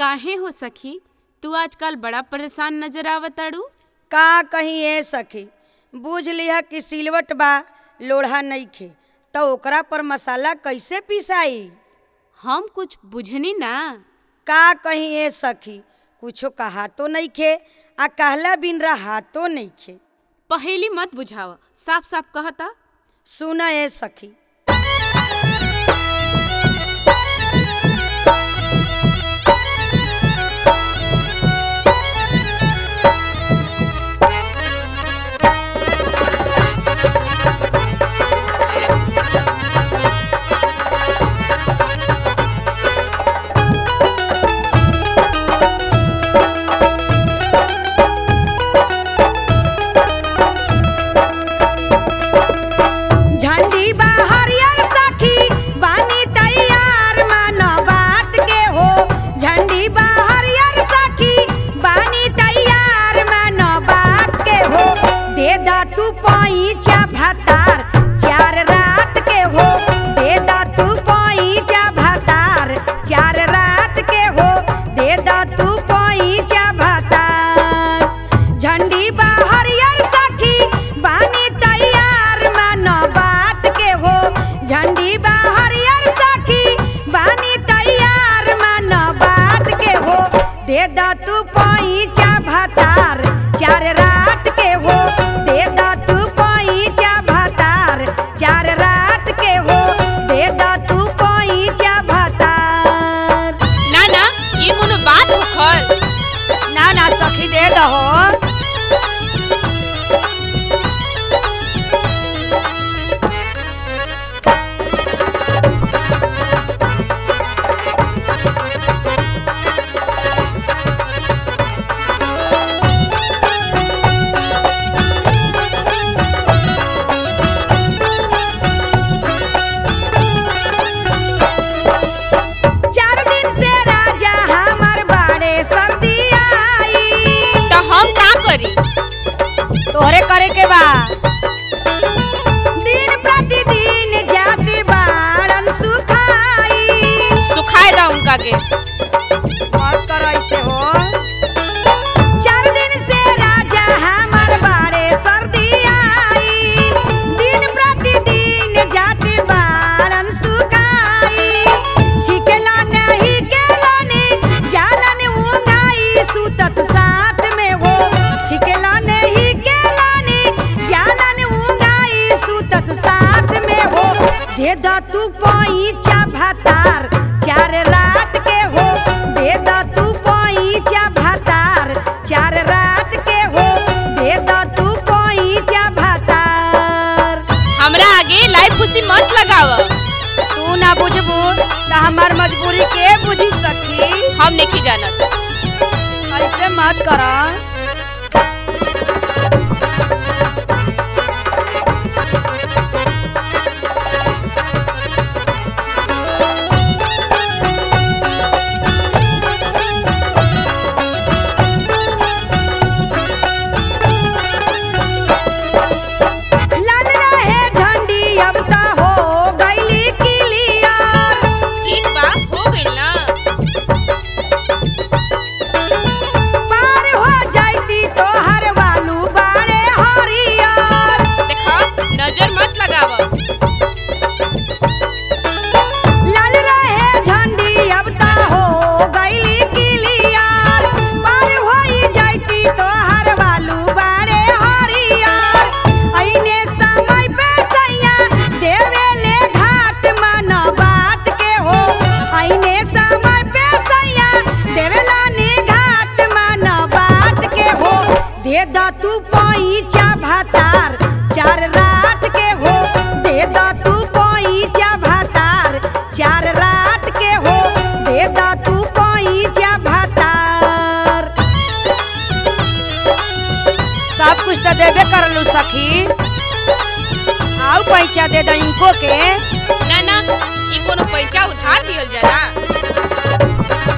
काहे हो सखी तू आजकल बड़ा परेशान नजर आवताड़ू का कहीं ए सखी बूझ लिहा कि सिलवट बा लोढ़ा नइखे त ओकरा पर मसाला कइसे पिसाई हम कुछ बुझनी ना का कहीं ए सखी कुछो कहातो नइखे आ कहला बिन रहातो नइखे पहेली मत बुझाव साफ साफ कहता सुन ए सखी झंडी बा हरियर सखी बानी तैयार मानो बात के हो झंडी बा हरियर सखी बानी तैयार मानो बात के हो दे दा तू पैचा भतार चार रात के हो दे दा तू पैचा भतार चार रात के हो दे दा तू पैचा भतार झंडी बा हरियर सखी बानी तैयार मानो बात के हो झंडी बा हरियर सखी बानी तैयार मानो बात के हो दे दा तू पैचा भतार चार रात के हो दे दा तू पैचा भतार चार रात के हो दे दा तू पैचा भतार ना ना ये कोनो बात होखल ना ना सखी दे दहो चार दिन से राजा हमार बाड़े सर्दी आई तो हम का करी तोहरे करे के बा दिन प्रतिदिन जाति बाड़न सुखाई सुखाए दा उनका के मत कर ऐसे हो चार दिन से राजा हमार बाड़े सर्दी आई दिन प्रतिदिन जाति बाड़न सुखाई छिकेला नहीं केला ने जालन उंगाई सुतत साथ में हो छिकेला नहीं केला ने जालन उंगाई सुतत साथ में हो दे दा तू पैचा भतार चार रात के हो दे दा तू पैचा भतार चार रात के हो दे दा तू पैचा भतार हमरा आगे लाइव खुशी मत लगाव तू ना बुझबू त हमार मजबूरी के बुझी सखी हम नहीं जानत ऐसे मत कर लाल रहे झंडी अब त हो गईली क्लियर ठीक बा हो गइल ना पार हो जाइती तोहर बालू बाड़े हरियर देखा नजर मत लगाव लाल रहे झंडी अब त हो गईली क्लियर पार होई जाइती तोहर बालू बाड़े हरियर ऐने समय पे सैया देवेले घाट मन बात के हो ऐने समय पे सैया देवेला नी घाट मन बात के हो दे दा तू पैचा भतार चार रात के हो दे दा तू पैचा भतार चार रात के हो दे दा तू पैचा भतार सब कुछ तो देबे करलू सखी आउ पैसा दे दा इनको के ना ना ये कोनो पैसा उधार दिहल जाला